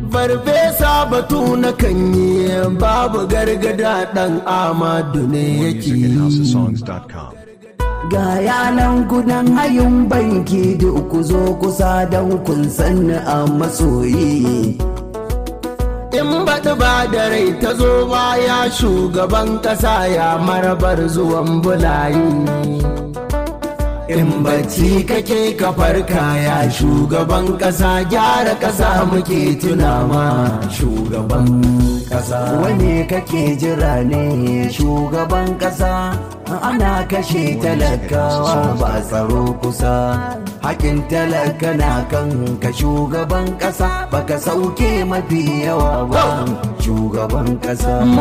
farfesa batu na kan yi babu gargada dan amadu ne yake Music at yi houseofsongs.com. ga yanan gudan hayin banki da ku zo kusa don kun sanni a masoyi in baɗi ba da rai ta zo baya shugaban ƙasa ya marabar zuwan bulayi in bacci kake kafar kaya shugaban ƙasa gyara ƙasa muke tunama shugaban ƙasa wane kake jira ne shugaban ƙasa ana kashe talakawa ba tsaro kusa hakin talaka na kan ka shugaban ƙasa baka sauke mafi yawa ba shugaban ƙasa